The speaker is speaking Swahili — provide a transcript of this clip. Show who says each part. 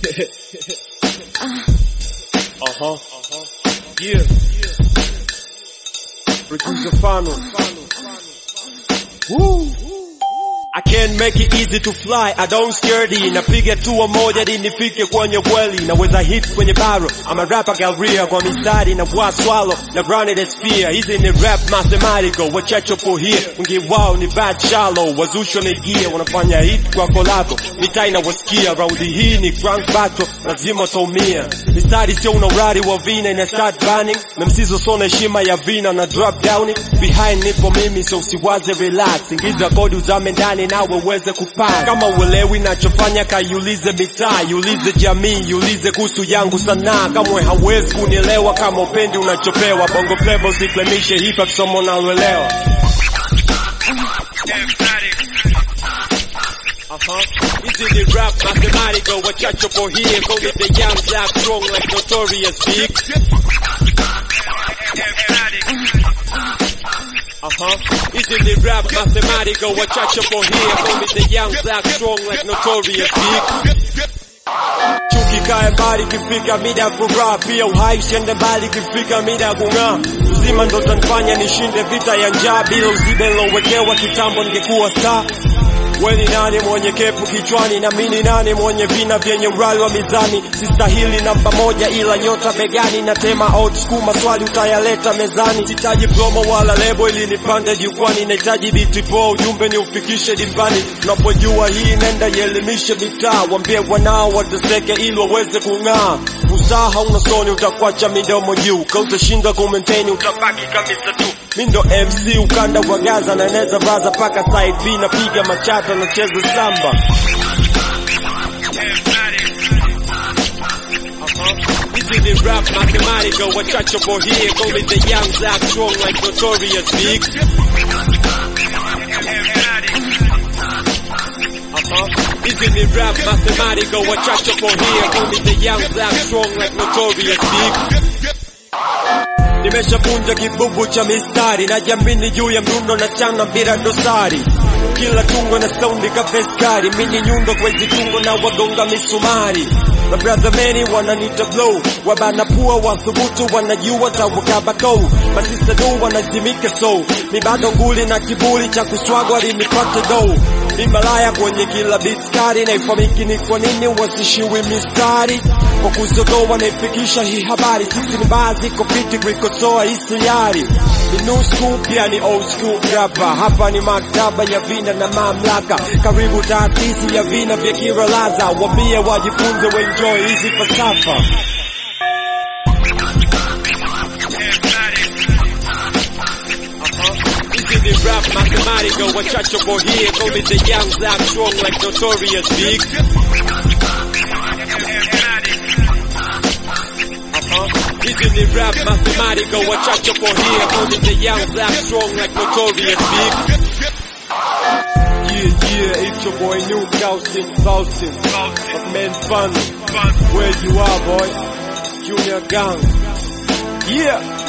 Speaker 1: Uh-huh. Yeah. Producer Fano. Woo. I can't make it easy to fly, I don't scaredy Napiga tua moja di nifike kwenye kweli Naweza hit kwenye baro, I'm a rapper galleria Kwa mistari na wa swallow, na run it as fear Hizi ni rap mathematical, wachacho po here Wengi wao ni bad shallow, wazusho ni gear Wanafanya hit kwa kolabo, mitaa inawasikia Raundi hii ni grand battle, lazima utaumia Mistari sio una urari wa vina, ina start burning Na msizo sona heshima ya vina na drop down Behind nipo mimi, so usiwaze relax Ingiza kodi uzame ndani nawe uweze kupaa kama uelewi nachofanya kaiulize mitaa iulize jamii iulize kuhusu yangu sanaa kamwe hauwezi kunielewa kama upendi unachopewa bongo flava usiklemishe hip hop somo naloelewa Uh-huh. Hizi ni rap mathematical wachacho po here Call it the young black strong like notorious big Uh-huh. Hizi ni rap mathematical wachache po here Call me the young black strong like notorious big Chuki kaya mbali kifika mida ya furaha Pia uhai usiende mbali kifika mida ya kung'aa Uzima ndo tanifanya nishinde vita ya njaa Bila uzibe nilowekewa kitambo ningekuwa star Weni nani mwenye kepu kichwani na mini nani mwenye vina vyenye urali wa mizani Sistahili namba moja ila nyota begani Natema old school maswali utayaleta mezani Sitaji promo wala lebo ili nipande jukwani Nahitaji biti poa ujumbe ni ufikishe dimbani Unapojua hii nenda ielimishe mitaa Wambie wanao wateseke ili waweze kung'aa Usaha hauna soni utakwacha midomo juu Ka utashinda kumaintain utabaki kamisa tu Mindo MC ukanda wa Gaza na neza braza paka side B napiga machata nacheza samba Hizi ni rap mathematical wachacho po here Call me the young black strong like notorious big Uh-huh. Hizi ni rap mathematical wachacho po here Call me the young black strong like notorious big Nimeshavunja kibubu cha mistari na jamini juu ya mrundo na chana bila dosari kila tungo na saundi ka veskari mini nyundo kwezi tungo na wagonga misumari mabrother many wananita blow wabana pua wathubutu wanajua tawakabako masista du wanazimika so mi bado nguli na kiburi cha kuswagwa limipate do mi malaya kwenye kila bitskari naifamiki ni kwa nini wasishiwi mistari kwa kuzodoa naifikisha hii habari sisi ni baadhi kopiti kuikosoa hii sayari ni new school pia ni old school rapa hapa ni maktaba ya vina na mamlaka karibu taasisi ya vina vya kiralaza wambie wajifunze wenjoy hizi falsafa Hizi ni rap mathematical wachacho po here Call me the young black strong like notorious big Uh-huh. Hizi ni rap mathematical wachacho po here Call me the young black strong like notorious big Yeah, yeah, it's your boy New Faustin, Faustin But man fun, where you are boy Junior Gang Yeah